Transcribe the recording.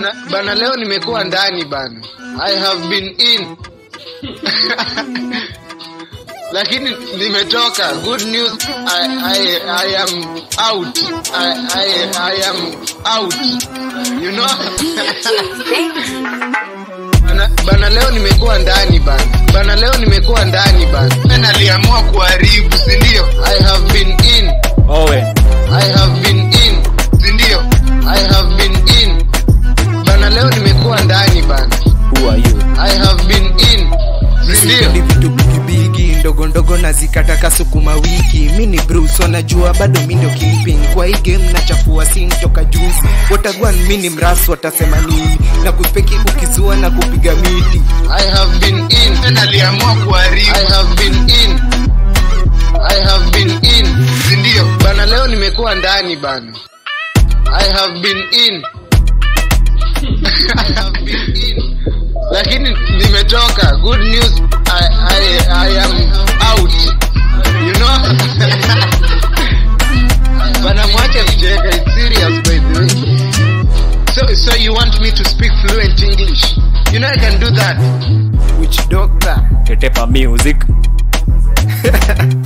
bana, bana leo nimekuwa ndani bana i have been in lakini nimetoka good news I, I, I am out I, I, I am out you know bana, bana leo nimekuwa ndani bana bana leo nimekuwa ndani bana naliamua kuharibu sindio i have been in Owe. I have been in, sindio? I have been in. Bana leo nimekuwa ndani bana. Who are you? I have been in, Sipendi sindio? vitu bigibigi ndogo ndogo na zikataka sukuma wiki mi ni Bruce wanajua bado mi ndio kingpin kwa hii game nachafua sin toka juzi watagwan mi ni mrasu watasema nini na kuspeki ukizua na kupiga miti I have been in. Naliamua kuharibu. I have been in. I have been in, sindio? Bana leo nimekuwa ndani bana. I have been in. I have been in. Lakini nimetoka. Good news. I, I, I am out. You know? Bana mwache kucheka. It's serious by the way. So, so you want me to speak fluent English? You know I can do that. which doctor Tetepa music.